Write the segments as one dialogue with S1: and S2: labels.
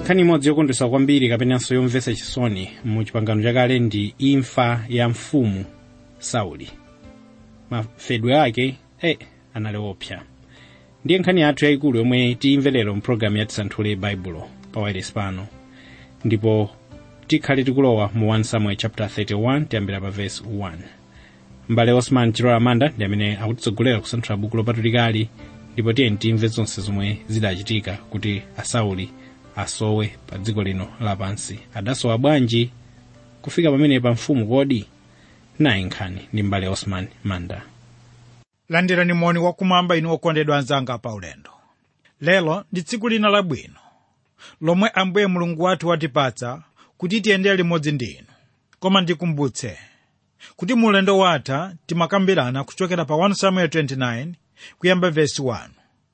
S1: nkhani imodzi yokondwesa kwambiri kapenanso yomvetsa chisoni mu chipangano chakale ndi imfa ya mfumu sauli mafedwe ake e anali opsa ndiye nkhani yathu yayikulu yomwe tiyimve lero mpulogalamu ya tisanthule baibulo pa wireless pano ndipo tikhale tikulowa mu 1 samuel chapter 31 tiyambira pa verse 1 mbale osman chilola amanda ndi amene akutitsogolera kusanthula buku lopatulikali ndipo tiyeni timve zonse zomwe zidachitika kuti asauli asowe pa dziko lino lapansi adasowa bwanji kufika pamene pa mfumu kodi nayi nkhani ndi mbale osman manda
S2: landirani moni wakumwamba inu okondedwa anzanga pa ulendo lero ndi tsiku lina labwino lomwe ambuye mulungu wathu watipatsa kuti tiyendere limodzi ndi inu koma ndikumbutse kuti mu ulendo watha timakambirana kuchokera pa 1 samuel 29 kuyamba vesi 1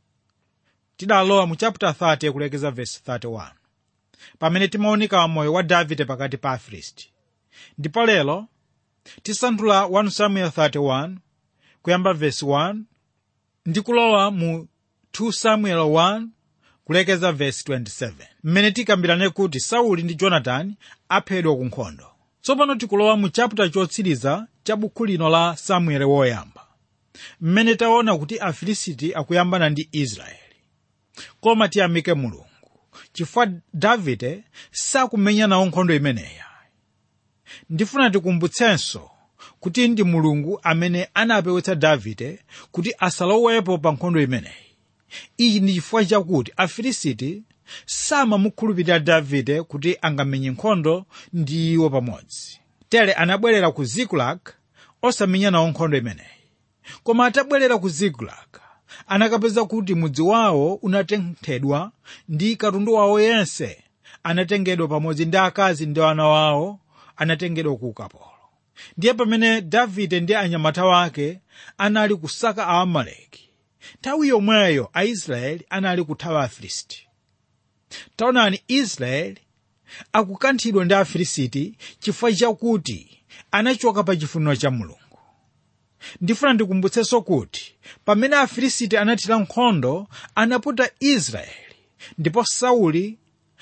S2: tidalowa mu chapter 30 kulekeza vesi 31 pamene timaonika moyo wa davide pakati pa afilisti ndipo lero tisanthula 1 samuel 31 kuyamba vesi 1 ndi kulowa mu 2 samuel 1 kulekeza vesi 27 mmene tikambirane kuti sauli ndi jonatani aphedwa ku nkhondo tsopano tikulowa mu chaputa chotsiriza cha bukhu lino la samueli woyamba mmene taona kuti afilisiti akuyambana ndi israeli koma tiyamike mulungu chifukwa davide sakumenya nawo nkhondo imeneyi ndifuna tikumbutsenso kuti ndi mulungu amene anapewetsa davide kuti asalowepo pa nkhondo imeneyi ichi ndi chifukwa chakuti afilisiti samamukhulupirira davide kuti angamenye nkhondo ndi iwo pamodzi tere anabwerera ku ziklag osamenya nawo nkhondo imeneyi koma atabwerera ku ziklag anakapeza kuti mudzi wawo unatenthedwa ndi katundu wawo yense anatengedwa pamodzi ndi akazi ndi ana wawo anatengedwa ku ukapolo ndiye pamene davide ndi anyamata wake anali kusaka aamaleki nthawi yomweyo aisraeli anali kuthawa afilisti taonani israeli akukanthidwa ndi afilisiti chifukwa chakuti anachoka pa chifuniro cha mulungu ndifuna ndikumbutsenso kuti pamene afilisiti anathira nkhondo anaputa israeli ndipo sauli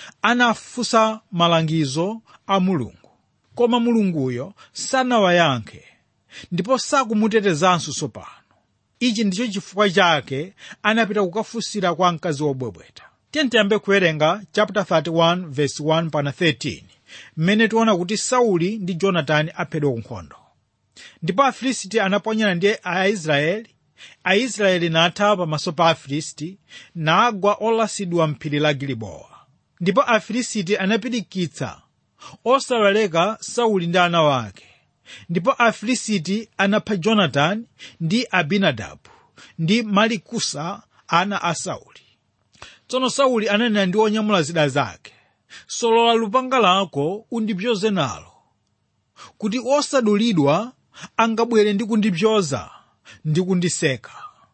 S2: anafunsa malangizo a mulungu koma mulunguyo sanawayankhe ndipo sakumutetezanso tsopano ichi ndicho chifukwa chake anapita kukafunsira kwa mkazi wobwebweta tiyambe kuwerenga chapter 31 verse 1 pana 13 mmene tiona kuti sauli ndi jonatani aphedwa ku nkhondo ndipo afilisti anaponyana ndi aisraeli aisraeli nathawa pamaso pa afilisti nagwa olasidwa mphiri la gilibowa ndipo afilisti anapirikitsa osawaleka sauli ndi ana wake ndipo afilisti anapha jonatani ndi abinadabu ndi malikusa ana a sauli tsono sauli ananena ndi onyamula zida zake solola lupanga lako undipyoze nalo kuti osadulidwa angabwere ndi kundipyoza ndi kundiseka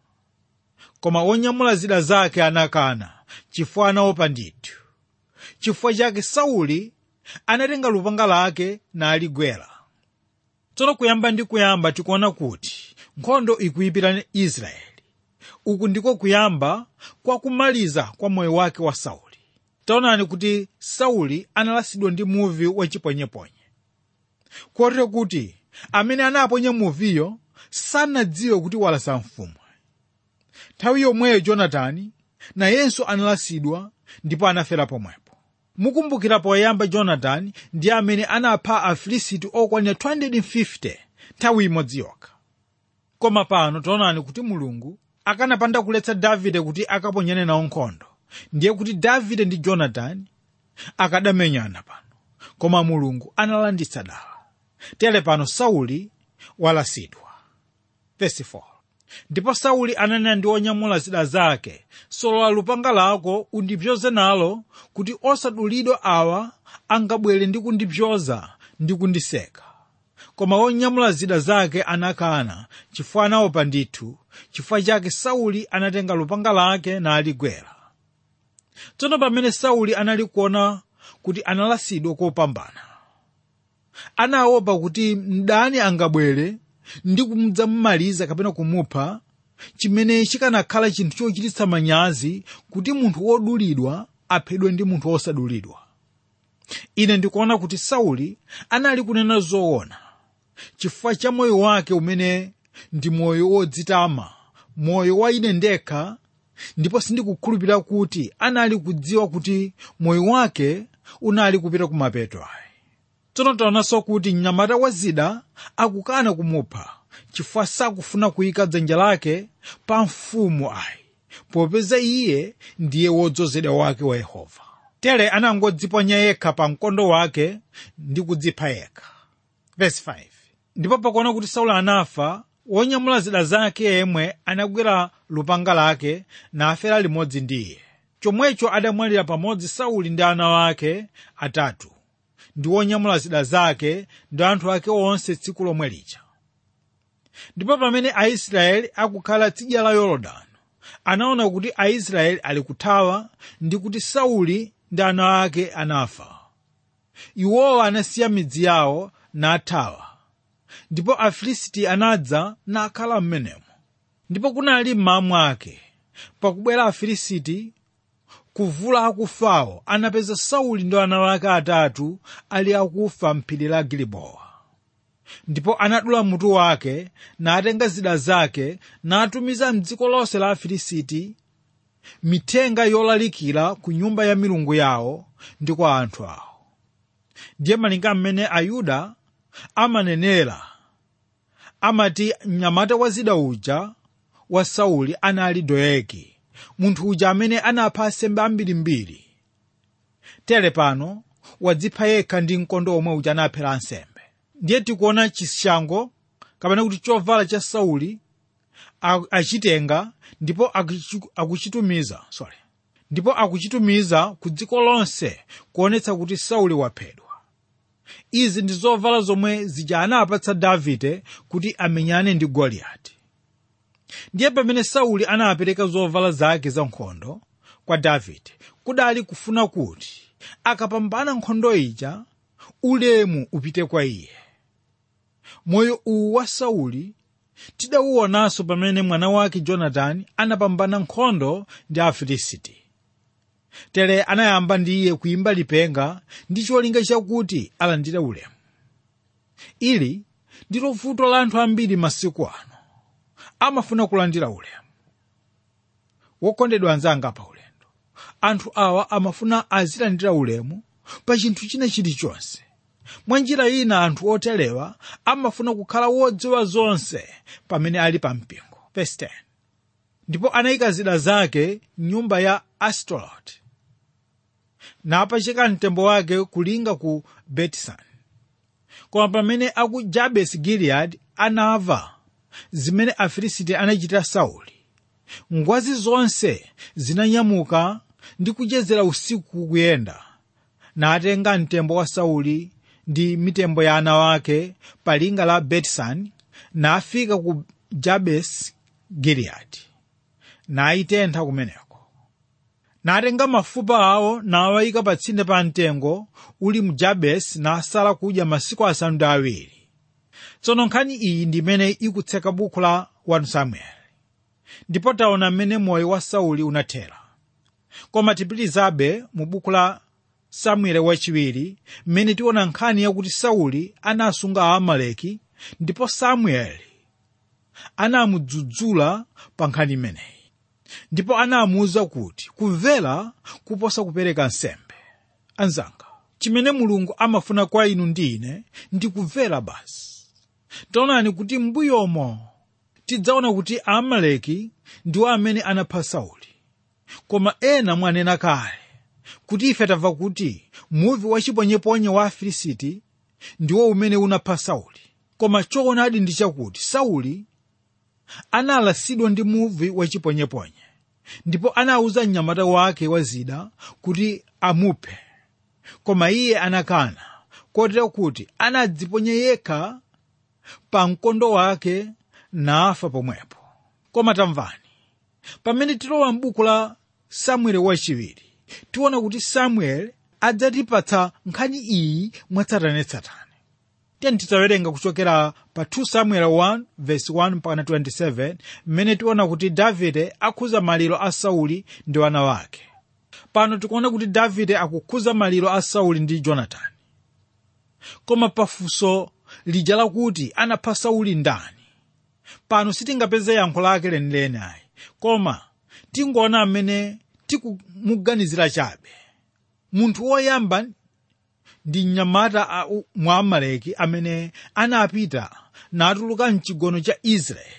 S2: koma onyamula zida zake anakana chifukwa anaopa ndithu chifukwa chake sauli anatenga lupanga lake naligwera tsono kuyamba ndi kuyamba tikuona kuti nkhondo ikuyipira israeli uku ndiko kuyamba kwa kumaliza kwa moyo wake wa sauli taonani kuti sauli analasidwa ndi muvi wachipwenyeponye kotero kuti amene anaponya muviyo sanadziwe kuti walasa mfumu nthawi yomweyo jonatani nayenso analasidwa ndipo anafera pomwepo mukumbukira poyamba jonatani ndi amene anapha afilisiti okwanira 250 nthawi imodzi yokha koma pano taonani kuti mulungu akanapanda kuletsa davide kuti akaponyane nawo nkhondo ndiye kuti davide ndi jonatani akadamenyana pano koma mulungu analanditsa dala tere pano sauli walasidwa Verse 4. ndipo sauli ananena ndi onyamula zida zake solola lupanga lako undipyoze nalo kuti osadulidwa awa angabwere ndi kundipyoza ndi kundiseka koma onyamula zida zake anakana chifukwa anaopa ndithu chifukwa chake sauli anatenga lupanga lake naligwera tsono pamene sauli anali kuona kuti analasidwa kopambana anaopa kuti mdani angabwere ndi kumdzamumaliza kapena kumupha chimene chikanakhala chinthu chochititsa manyazi kuti munthu wodulidwa aphedwe ndi munthu wosadulidwa ine ndikuona kuti sauli anali kunena zoona chifukwa cha moyo wake umene ndi moyo wodzitama moyo wa ine ndekha ndipo sindikukhulupirira kuti anali kudziwa kuti moyo wake unali kupita kumapeto ayi tsono taonanso kuti mnyamata wa zida akukana kumupha chifukwa sakufuna kuyika dzanja lake pa mfumu ayi popeza iye ndiye wodzozedwa wake wa yehova tere anangodziponya yekha pa mkondo wake ndi kudzipha yekha Verse 5. ndipo pakuona kuti saulo anafa wonyamula zida zake yemwe anagwira lupanga lake nafera limodzi ndi iye chomwecho adamwalira pamodzi sauli ndi ana wake atatu ndi wonyamula zida zake ndi anthu ake onse tsiku lomwe lija ndipo pamene aisraeli akukhala tsidya la yorodani anaona kuti aisraeli ali kuthawa ndi kuti sauli ndi ana ake anafa iwowa anasiya midzi yawo nathawa ndipo afilisti anadza nakhala m'menemo ndipo kunali mmawa mwake pakubwera afilisti kuvula akufawo anapeza sauli ndi ana wake atatu ali akufa m'phiri la gilibowa ndipo anadula mutu wake natenga zida zake natumiza mdziko lonse la afilisiti mithenga yolalikira ku nyumba ya milungu yawo ndi kwa anthu awo ndiye malinga mmene ayuda amanenera amati mnyamata wa zida uja wa sauli anali doegi munthu uja amene anapha asembe ambirimbiri tere pano wadzipha yekha ndi mkondo omwe uja anaphera ansembe ndiye tikuona chishango kapena kuti chovala cha sauli a- achitenga ndipo akuchi- akuchitumiza sorry ndipo akuchitumiza ku dziko lonse kuonetsa kuti sauli waphedwa izi ndi zovala zomwe zija anapatsa davide kuti amenyane ndi goliyati ndiye pamene sauli anapereka zovala zake za nkhondo kwa davide kudali kufuna kuti akapambana nkhondo ija ulemu upite kwa iye moyo uwu wa sauli tidawuonanso pamene mwana wake jonatani anapambana nkhondo ndi afilisiti tere anayamba ndi iye kuyimba lipenga ndi cholinga chakuti alandire ulemu ili ndilo vuto la anthu ambiri masiku ano amafuna kulandira ulemu wokondedwa anzanga pa ulendo anthu awa amafuna azilandira ulemu pa chinthu china chilichonse mwa njira ina anthu otelewa amafuna kukhala wodziwa zonse pamene ali pa mpingo Verse 10. ndipo anayika zida zake nyumba ya astorot napachika mtembo wake kulinga ku betisani koma pamene aku jabesi giliyadi anava zimene afilisiti anachita sauli ngwazi zonse zinanyamuka ndi kuchezera usiku kuyenda natenga mtembo wa sauli ndi mitembo ya ana wake pa linga la betisani nafika ku jabesi giliyadi nayitentha kumeneko natenga mafupa awo nawayika pa tsinde pa mtengo uli mu jabesi nasala kudya masiku asanu ndi awiri tsono nkhani iyi ndi imene ikutseka buku la 1 samueli ndipo taona mmene moyo wa sauli unathera koma tipitirizabe mu buku la samueli wachiwiri mmene tiona nkhani yakuti sauli anasunga aamaleki ndipo samueli anamudzudzula pa nkhani imeneyi ndipo anamuwuza kuti kumvera kuposa kupereka nsembe anzanga chimene mulungu amafuna kwa inu ndi ine ndi kumvera basi taonani kuti m'mbuyomo tidzaona kuti aamaleki ndiwo amene anapha sauli koma ena mwanena kale kuti ife tamva kuti muvi wachiponyeponye wa afilisiti ndiwo umene unapha sauli koma choonadi ndi chakuti sauli analasidwa ndi muvi wachiponyeponye ndipo anawuza mnyamata wake wa zida kuti amuphe koma iye anakana kotero kuti anadziponya yekha pa mkondo wake nafa pomwepo koma tamvani pamene tilowa m'buku la samueli wachiwiri tiona kuti samueli adzatipatsa nkhani iyi mwatsatanetsatane tiyeni tidzawerenga kuchokera pa 2 samuel 1 verse 1 mpaka 27 mmene tiona kuti davide akhuza maliro a sauli ndi wana wake pano tikuona kuti davide akukhuza maliro a sauli ndi jonatani koma pafunso lija lakuti anapha sauli ndani pano sitingapeze yankho lake lenileni ayi koma tingoona amene tikumuganizira chabe munthu woyamba ndi mnyamata mwa amaleki amene anapita natuluka mchigono cha israeli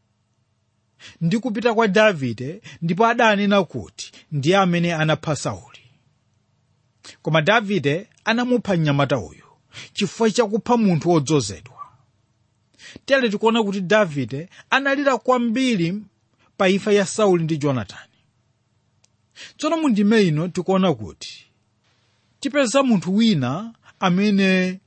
S2: ndi kupita kwa davide ndipo adanena kuti ndiye amene anapha sauli koma davide anamupha mnyamata uyu chifukwa chakupha munthu wodzozedwa tere tikuona kuti davide analira kwambiri pa imfa ya sauli ndi jonatani tsono mu ndime ino tikuona kuti tipeza munthu wina amene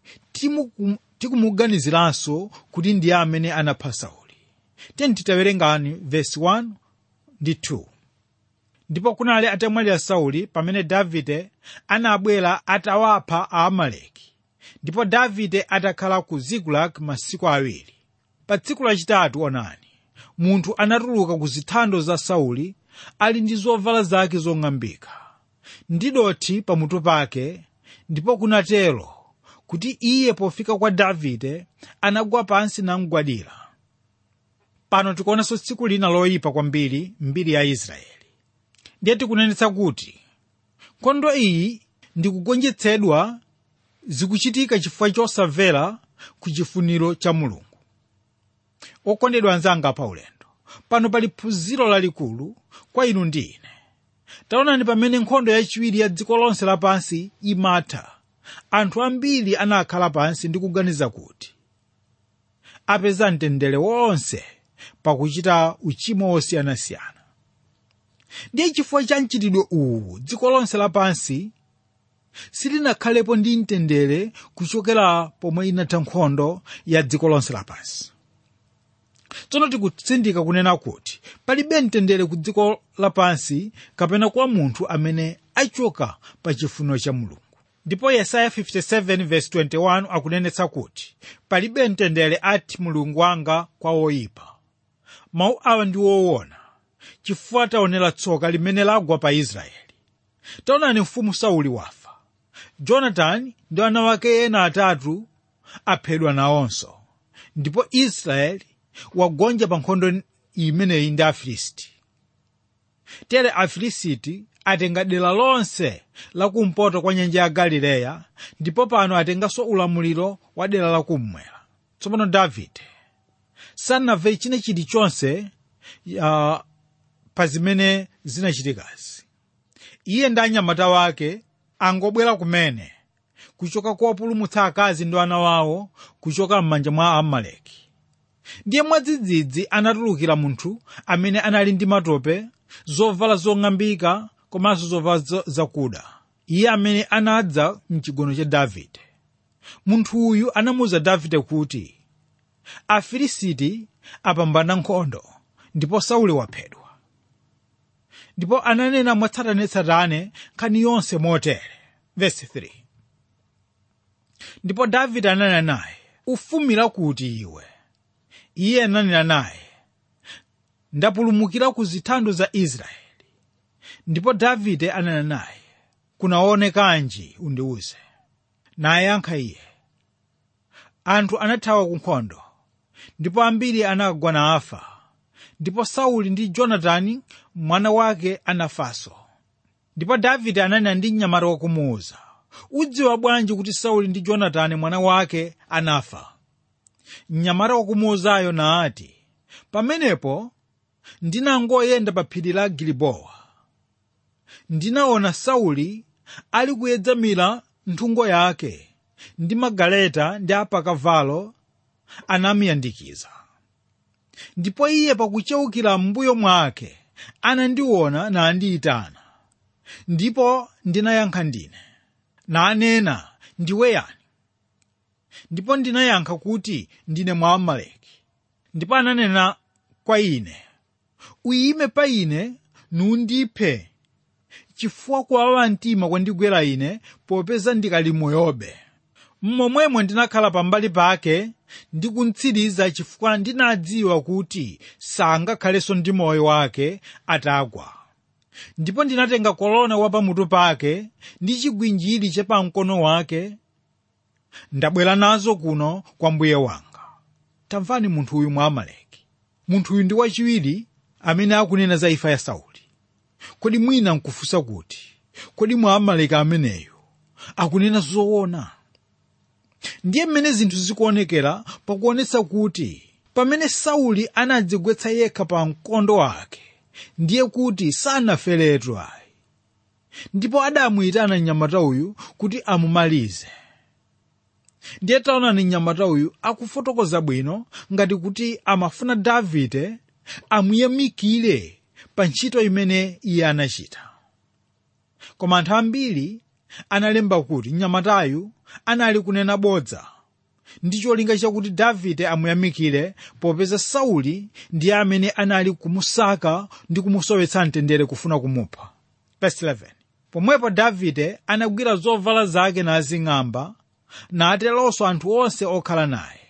S2: tikumuganiziranso kuti ndiye amene anapha sauli tiyeni titawerengani vesi 1 ndi 2 ndipo kunali atamwalira sauli pamene davide anabwera atawapha aamaleki ndipo davide atakhala ku zikilagi masiku awiri pa tsiku lachitatu onani munthu anatuluka ku zithando za sauli ali ndi zovala zake zong'ambika ndi dothi pamutu pake ndipo kunatero kuti iye pofika kwa davide anagwa pansi namgwadira pano tikuonanso tsiku lina loyipa kwambiri mbiri ya israeli ndiye tikunenetsa kuti nkhondo iyi ndikugonjetsedwa zikuchitika chifukwa chosamvera ku chifuniro cha mulungu okondedwa anzanga pa ulendo pano pali phunziro lalikulu kwa inu ndi ine taonani pamene nkhondo yachiwiri ya dziko lonse lapansi imatha anthu ambiri anakhala pansi ndi kuganiza kuti apeza mtendere wonse pakuchita uchimo wosiyanasiyana ndiye chifukwa cha mchitidwe uwu dziko lonse lapansi silinakhalepo ndi mtendere kuchokera pomwe inatha nkhondo ya dziko lonse lapansi tsono tikutsindika kunena kuti palibe mtendere ku dziko lapansi kapena kwa munthu amene achoka pa chifuniro cha mulungu ndipo yesaya 57:21 akunenetsa kuti palibe mtendere ati mulungu wanga kwa oyipa mawu awa ndi woona chifukwa taonera tsoka limene lagwa pa israeli taonani mfumu sauli wafa jonatani ndi ana wake ena atatu aphedwa nawonso ndipo israeli wagonja pa nkhondo imeneyi ndi afilisti tere afilisiti atenga dera lonse lakumpoto kwa nyanja ya galileya ndipo pano atenganso ulamuliro wa dera lakummwera tsopano davide sanamve china chilichonse uh, pa zimene zinachitikazi iye ndi anyamata wake angobwera kumene kuchoka kuwapulumutsa akazi ndi ana wawo kuchoka m'manja mwa amaleki ndiye mwadzidzidzi anatulukira munthu amene anali ndi matope zovala zong'ambika komanso zovala zakuda iye amene anadza mchigono cha davide munthu uyu anamuwuza davide kuti afilisiti apambana nkhondo ndipo sauli waphedwa ndipo ananena mwatsatanetsatane nkhani yonse motere vesi 3 ndipo davide ananena naye ufumira kuti iwe iye ananena naye ndapulumukira ku zithando za israeli ndipo davide ananena naye kunaonekanji undiwuze naye yankha iye anthu anathawa ku nkhondo ndipo ambiri anagwa nafa ndipo sauli ndi jonatani mwana wake anafanso ndipo davide ananena ndi mnyamata wakumuwuza udziwa bwanji kuti sauli ndi jonatani mwana wake anafa mnyamata wakumuwuzayo naati pamenepo ndinangoyenda pa phiri la gilibowa ndinaona sauli ali kuyedzamira nthungo yake ndi magaleta ndi apakavalo anamiyandikiza ndipo iye pakucheukira m'mbuyo mwake anandiona nandiyitana ndipo ndinayankha ndine nanena ndiwe yani ndipo ndinayankha kuti ndine mwamaleki ndipo ananena kwa ine uyime pa ine nundiphe chifukwa kuwawa mtima kwandigwera ine popeza ndikali moyobe mmomwemo ndinakhala pambali pake ndikuntsiriza chifukwa ndinadziwa kuti sangakhalenso ndi moyo wake atagwa ndipo ndinatenga kolona wapamutu pake ndi chigwinjiri chapamkono wake ndabwera nazo kuno kwa mbuye wanga tamvani munthu uyu mwa amaleki munthu uyu ndi wachiwiri amene akunena za imfa ya sauli kodi mwina nkufunsa kuti kodi mwa amaleki ameneyu akunena zoona ndiye mmene zinthu zikuonekera pakuonetsa kuti pamene sauli anadzigwetsa yekha pa mkondo wake ndiye kuti sanaferetu ayi ndipo adamuyitana mnyamata uyu kuti amumalize ndiye taonani mnyamata uyu akufotokoza bwino ngati kuti amafuna davide amuyamikire pa ntchito imene iye anachita koma anthu ambiri analemba kuti mnyamatayu anali kunena bodza ndi cholinga chakuti davide amuyamikire popeza sauli ndiye amene anali kumusaka ndi kumusowetsa mtendere kufuna kumupha Verse 11. pomwepo davide anagwira zovala zake nazing'amba nateronso anthu onse okhala naye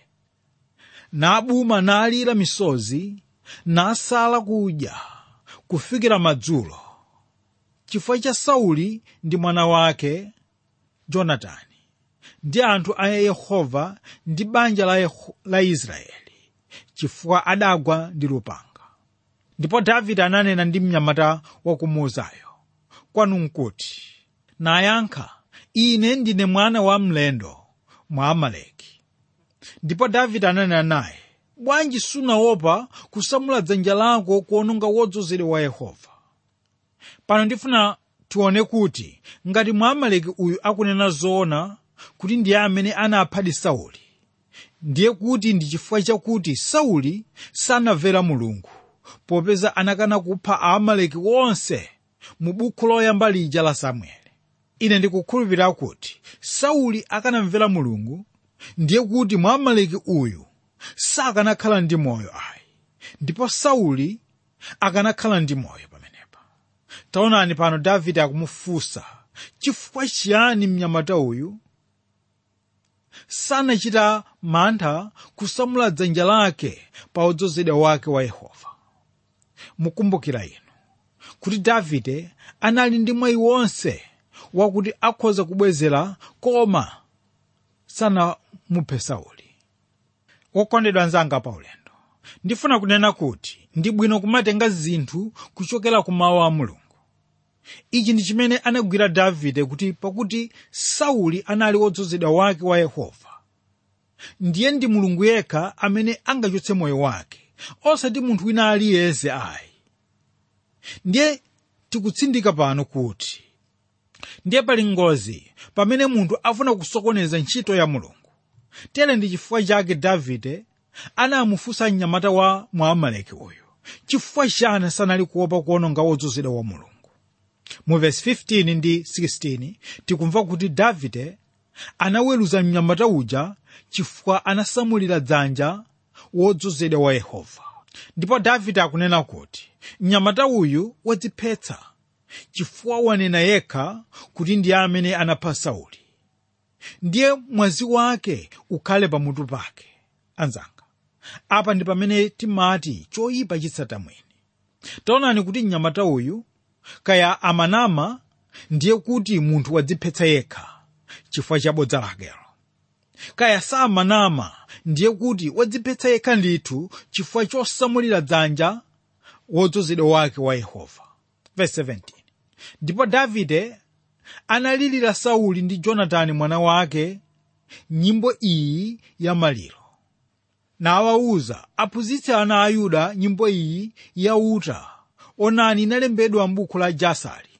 S2: nabuma nalira misozi nasala kudya kufikira madzulo chifukwa cha sauli ndi mwana wake jonatani ndi anthu a yehova ndi banja la, Yeho- la israeli chifukwa adagwa ndi lupanga ndipo davide ananena ndi mnyamata wakumuuzayo kwanu nkuti nayankha ine ndine mwana wa mlendo mwa amaleki ndipo davide ananena naye bwanji sunaopa kusamula dzanja lako kuononga wodzozedwa wa yehova pano ndifuna tione kuti ngati mwamaleki uyu akunena zoona kuti ndiye amene anaphadi sauli ndiye kuti ndi chifukwa chakuti sauli sanamvera mulungu popeza anakana kupha aamaleki wonse mu buku loyamba lija la samueli ine ndikukhulupirira kuti sauli akanamvera mulungu ndiye kuti mwamaleki uyu sakanakhala ndi moyo ayi ndipo sauli akanakhala ndi moyo pamenepa taonani pano davide akumufunsa chifukwa chiyani mnyamata uyu sanachita mantha kusamula dzanja lake pa udzozedwa wake wa yehova mukumbukira inu kuti davide anali ndi mwayi wonse wakuti akhoza kubwezera koma sanamuphe sauli wokondedwa anzanga pa ulendo ndifuna kunena kuti ndi bwino kumatenga zinthu kuchokera ku mawu a mulungu ichi ndi chimene anagwira davide kuti pakuti sauli anali wodzozedwa wake wa yehova ndiye ndi mulungu yekha amene angachotse moyo wake osati munthu wina aliyense ayi ndiye tikutsindika pano kuti ndiye pali ngozi pamene munthu afuna kusokoneza ntchito ya mulungu tere ndi chifukwa chake davide anamufunsa mnyamata wa mwamaleki uyu chifukwa chani sanali kuopa kuononga wodzozedwa wa mulungu mu vesi 15 ndi 16 tikumva kuti davide anaweruza mnyamata uja chifukwa anasamulira dzanja wodzozedwa wa yehova ndipo davide akunena kuti mnyamata uyu wadziphetsa chifukwa wanena yekha kuti ndiye amene anapha sauli ndiye mwazi wake ukhale pamutu pake anzanga apa ndi pamene timati choyipa chitsata mwini taonani kuti mnyamata uyu kaya amanama ndiye kuti munthu wadziphetsa yekha chifukwa cha bodza lakelo kaya samanama ndiye kuti wadziphetsa yekha ndithu chifukwa chosamulira dzanja wodzozedwa wake wa yehova Verse 17. ndipo davide analirira sauli ndi jonatani mwana wake nyimbo iyi ya maliro nawawuza aphunzitse ana a yuda nyimbo iyi ya uta onani inalembedwa m'buku la jasari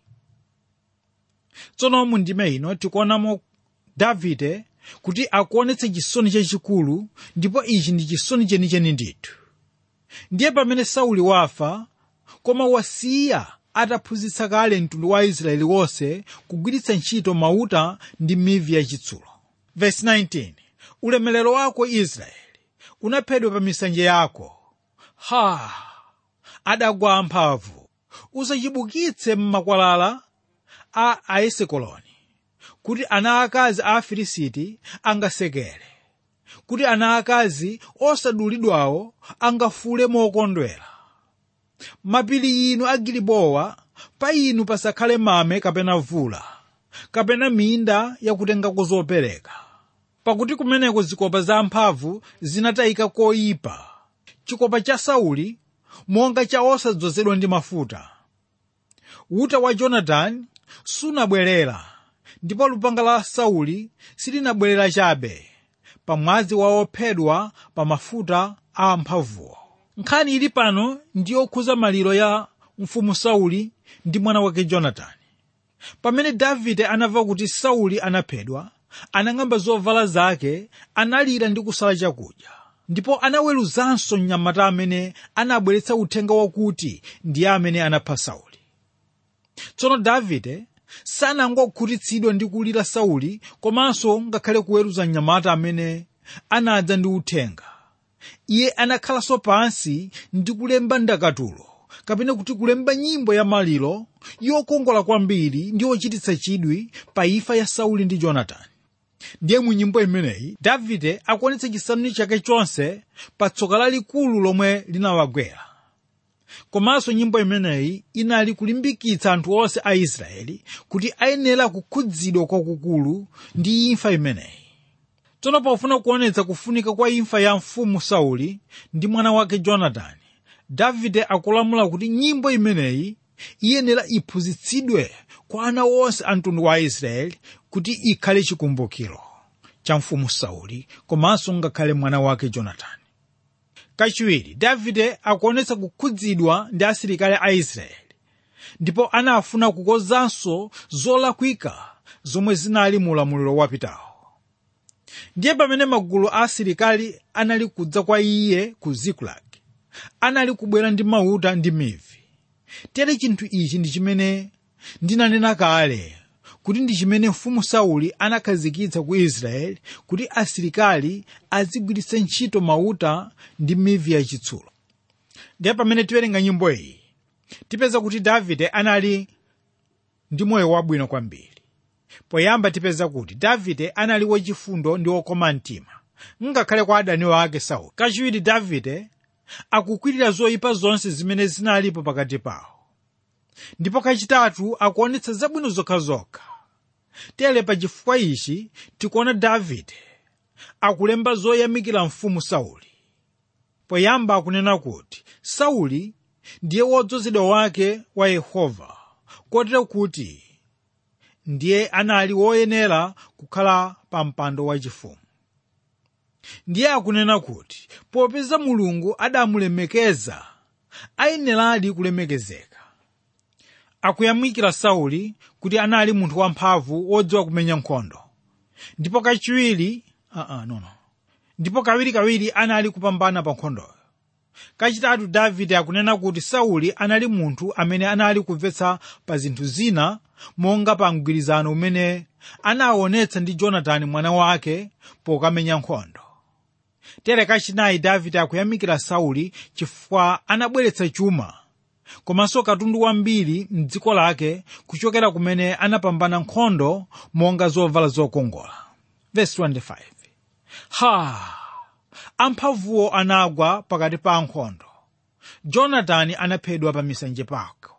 S2: tsono mu ndime ino tikuonamo davide kuti akuonetsa chisoni chachikulu ndipo ichi ndi chisoni chenicheni ndithu ndiye pamene sauli wafa koma wasiya ataphunzitsa kale mtundu wa israeli wonse kugwiritsa ntchito mauta ndi mivi yachitsulo Verse 19 ulemerero wako israeli unaphedwa pa misanje yako ha adagwa amphamvu usachibukitse m'makwalala a aesekoloni kuti ana akazi a afilisiti angasekere kuti ana akazi osadulidwawo angafule mokondwera mapiri inu a gilibowa pa inu pasakhale mame kapena vula kapena minda yakutengako zopereka pakuti kumeneko zikopa za amphamvu zinatayika koyipa chikopa cha sauli monga cha osadzozedwa ndi mafuta uta wa jonatani sunabwerera ndipo lupanga la sauli silinabwerera chabe pamwazi wa ophedwa pa mafuta a amphamvuwo nkhani ili pano ndi yokhuza maliro ya mfumu sauli ndi mwana wake jonatani pamene davide anamva kuti sauli anaphedwa anang'amba zovala zake analira ndi kusala chakudya ndipo anaweruzanso mnyamata amene anabweretsa uthenga wakuti ndiye amene anapha sauli tsono davide sanangokhutitsidwa ndi kulira sauli komanso ngakhale kuweruza mnyamata amene anadza ndi uthenga iye anakhalanso pansi ndi kulemba ndakatulo kapena kuti kulemba nyimbo ya maliro yokongola kwambiri ndi yochititsa chidwi pa imfa ya sauli ndi jonatani ndiye mu nyimbo imeneyi davide akuonetsa chisanu chake chonse pa tsoka lalikulu lomwe linawagwera komanso nyimbo imeneyi inali kulimbikitsa anthu onse a israeli kuti ayenera kukhudzidwa kwakukulu ndi imfa imeneyi tsono pofuna kuonetsa kufunika kwa imfa ya mfumu sauli ndi mwana wake jonatani davide akulamula kuti nyimbo imeneyi iyenera iphunzitsidwe kwa ana onse a mtundu wa israeli kuti ikhale chikumbukiro cha mfumu sauli komanso ngakhale mwana wake jonatani kachiwiri davide akuonetsa kukhudzidwa ndi asilikali a israeli ndipo anafuna kukonzanso zolakwika zomwe zinali mu ulamuliro wapitawo ndiye pamene magulu a asilikali anali kudza kwa iye ku zikulagi anali kubwera ndi mauta ndi mivi tere chinthu ichi ndi chimene ndinanena kale kuti ndi chimene mfumu sauli anakhazikitsa ku israeli kuti asilikali azigwiritsa ntchito mauta ndi mivi yachitsulo ndiye pamene tiwerenga nyimbo iyi tipeza kuti davide anali ndi moyo wabwino kwambiri poyamba tipeza kuti davide anali wachifundo ndi wokoma mtima ngakhale kwa adani wake sauli kachiwiri davide akukwirira zoyipa zonse zimene zinalipo pakati pawo ndipo kachitatu akuonetsa zabwino zokhazokha tere pa chifukwa ichi tikuona davide akulemba zoyamikira mfumu sauli poyamba akunena kuti sauli ndiye wodzozedwa wake wa yehova kotero kuti ndiye anali woyenera kukhala pa mpando wachifumu ndiye akunena kuti popeza mulungu adamulemekeza ayeneradi kulemekezeka akuyamikira sauli kuti anali munthu wamphamvu wodziwa kumenya nkhondo ndipo kachiwiri uh -uh, no, no. ndipo kawirikawiri anali kupambana pa nkhondoyo kachitatu davide akunena kuti sauli anali munthu amene anali kumvetsa pa zinthu zina monga pa mgwirizano umene anaonetsa ndi jonatani mwana wake pokamenya nkhondo tere kachinayi davide akuyamikira sauli chifukwa anabweretsa chuma komanso katundu wambiri mdziko lake kuchokera kumene anapambana nkhondo monga zovala zokongola Verse 25. ha amphamvuwo anagwa pakati pa nkhondo jonatani anaphedwa pa misanje pako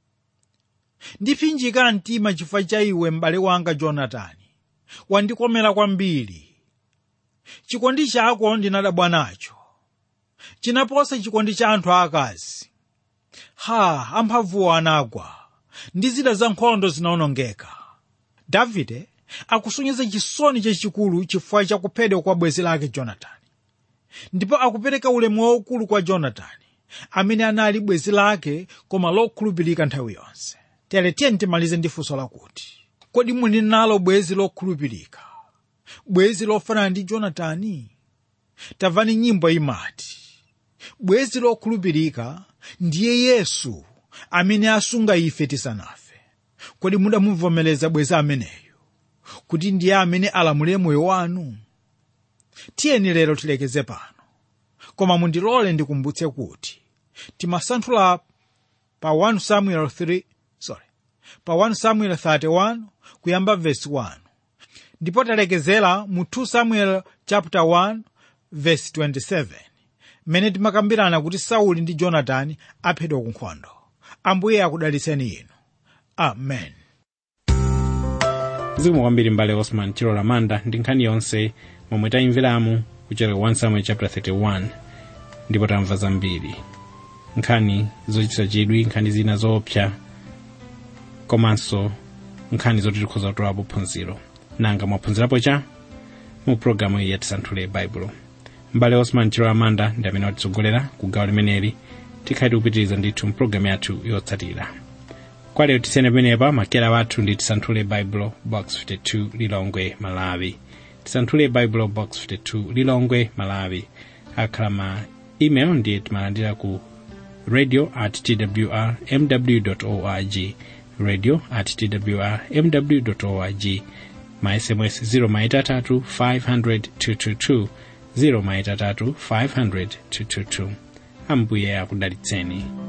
S2: ndipsinjika mtima chifukwa cha iwe m'bale wanga jonatani wandikomera kwambiri chikondi chako ndinadabwa nacho chinaposa chikondi cha anthu aakazi ha amphamvuwo anagwa ndi zida za nkhondo zinawonongeka davide akusonyeza chisoni chachikulu chifukwa cha kuphedwa kwa bwenzi lake jonatani ndipo akupereka ulemu waukulu kwa jonatani amene anali bwenzi lake koma lokhulupirika nthawi yonse tere tiye timalize ndi funso lakuti kodi muli nalo bwenzi lokhulupirika bwenzi lofanana ndi jonatani tamvani nyimbo imati bwenzi lokhulupirika ndiye yesu amene asunga ife tisanafe kodi mudamuvomereza bwenzi ameneyu kuti ndiye amene alamulire moyo wanu tiyeni lero tilekeze pano koma mundilole ndikumbutse kuti timasanthula pa 1 samuel 3 sorry pa 1 samuel 31 kuyamba verse 1 ndipo talekezera mu 2 samuel chapter 1 verse 27 mmene timakambirana kuti sauli ndi jonatani aphedwa ku nkhondo ambuye akudalitseni inu amen
S1: zikomo kwambiri mbale osman chilola manda ndi nkhani yonse momwe tayimveramu kuchokera 1 samuel chapter 31 ndipo tamva zambiri nkhani zochititsa chidwi nkhani zina zoopsa komanso nkhani zoti tikhoza kutolapo phunziro nanga mwaphunzirapo cha mu programu iyi yatisanthule baibulo mbale osman chilola manda ndi amene watitsogolera ku gawo limeneli tikhale tikupitiriza ndithu mpulogalamu yathu yotsatira kwa lero tisiyane pamenepa makera wathu ndi tisanthule baibulo box 52 lilongwe malawi tisanthule baibulo box 52 lilongwe malawi akhala ma email ndiye timalandira ku radio at twr mw org radio at twr mw org ma sms 0 maitatu 500 222 0 maitatu 500 222 ambuye akudalitseni